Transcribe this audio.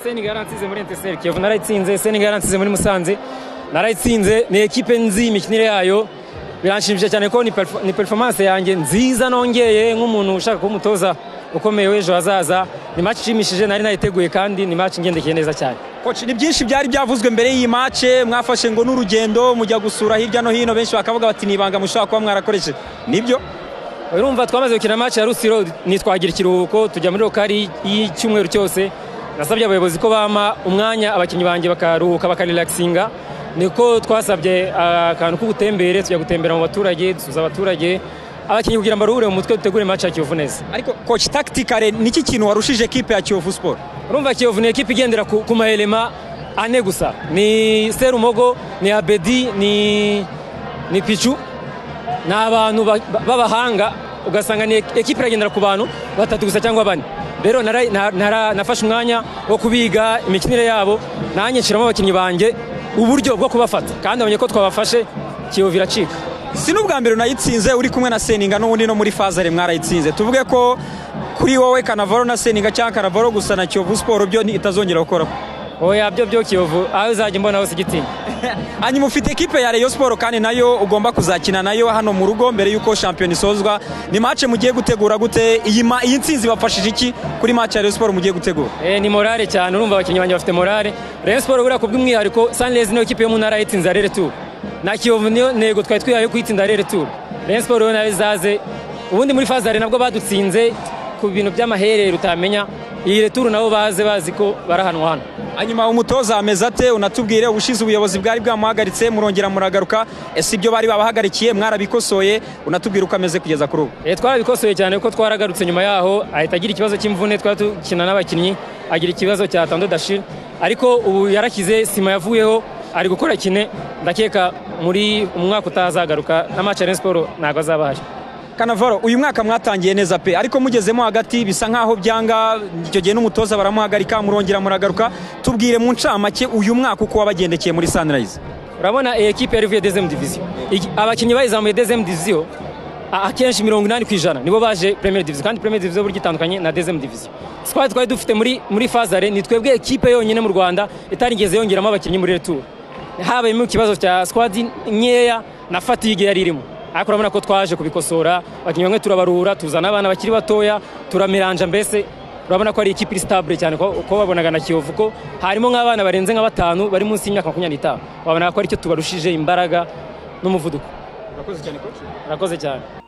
senegal yaransize muri enteserike yovu narayitsinze senegal yaransize muri musanze narayitsinze ni ekipe nzi imikinire yayo biranshimishije cyane ko ni perfo- ni performance yanjye nziza nongeye nk'umuntu ushaka kuba umutoza ukomeye w'ejo hazaza ni match ishimishije nari nayiteguye kandi ni match ngendekeye neza cyane Koci ni byinshi byari byavuzwe mbere y'iyi mace mwafashe ngo n'urugendo mujya gusura hirya no hino benshi bakavuga bati ni ibanga mushobora kuba mwarakoresheje nibyo urumva twamaze gukina match ya rusiro nitwagira ikiruhuko tujya muri rokari y'icyumweru cyose nasabye abayobozi ko bampa umwanya abakinnyi banjye bakaruhuka bakarelaxinga niko twasabye ah, akantu k'ubutembere tujya gutembera mu baturage dusuza abaturage abakinnyi kugira ngo baruhure mu mutwe dutegure match ya kiyovu neza ariko koci tactically niki kintu warushije ekipe ya Kiyovu Sport urumva kiyovu ni ekipa igendera ku, ku maelema ane gusa ni serumogo ni abedi ni, ni picu ni abantu ba- ba- b'abahanga ugasanga ni ek- ekipa iragendera ku bantu batatu gusa cyangwa bane rero nara- na- nara- nafashe umwanya wo kubiga imikinire yabo nanjye nshiramo abakinnyi banjye uburyo bwo kubafata kandi nabonye ko twabafashe kiyovu iracika si n'ubwa mbere unayitsinze uri kumwe na Seninga n'ubundi no muri Fazare mwarayitsinze tuvuge ko kuri wowe Kanavaro na Seninga cyangwa Kanavaro gusa na Kiyovu Sport byo ni- itazongera gukora oya byo byo kiyovu aho uzajya mbona hose igitinya hanyuma ufite ekipe ya Rayon Sport kandi nayo ugomba kuzakina nayo hano mu rugo mbere y'uko shampiyona isozwa ni mace mugiye gutegura gute iyi ma- iyi nsinzi bafashije iki kuri mace ya Rayon Sport mugiye gutegura Eh, ni morale cyane urumva abakinnyi banjye bafite morale rayon siporo buriya ku bw'umwihariko sanirezi niyo kipe yo mu ntara yitsinze arere turu na kiyovu niyo ntego twari twihaye yo kuyitsinda arere turu rayon siporo yo nayo izaze ubundi muri fazare nabwo badutsinze ku bintu by'amaherere utamenya iyi returu nabo baze bazi ko barahanwa hano hanyuma umutoza ameze ate unatubwire ubushize ubuyobozi bwari bwamuhagaritse murongera muragaruka ese ibyo bari babahagarikiye mwarabikosoye unatubwire uko ameze kugeza kuri ubu Eh, twarabikosoye cyane kuko twaragarutse nyuma yaho ahita agira ikibazo cy'imvune twari dukina n'abakinnyi agira ikibazo cya tando dashira ariko ubu yarakize sima yavuyeho ari gukora kine ndakeka muri umwaka utazagaruka na match ya Rayon Sport ntabwo azaba ahari kanavaro uyu mwaka mwatangiye neza pe ariko mugezemo hagati bisa nk'aho byanga icyo gihe n'umutoza baramuhagarika murongera muragaruka tubwire mu ncamake uyu mwaka uko wabagendekeye muri sunrise urabona iyi ekipe yari ivuye dezemu diviziyo Iki- abakinnyi bayizamuye dezemu diviziyo a- akenshi mirongo inani ku ijana nibo baje premier diviziyo kandi premier diviziyo burya itandukanye na dezemu diviziyo twari twari dufite muri muri fazare ni twebwe ekipe yonyine mu rwanda itarigeze yongeramo abakinnyi muri retour habayemo ikibazo cya squad nkeya na fatigue yari irimo ariko urabona ko twaje kubikosora abakinnyi bamwe turabarura tuzana abana bakiri batoya turamiranja mbese urabona ko ari ikipe iri sitabure cyane ko ko babonaga na kiyovu ko harimo nk'abana barenze nka batanu bari munsi y'imyaka makumyabiri n'itanu wabonaga ko aricyo tubarushije imbaraga n'umuvuduko urakoze cyane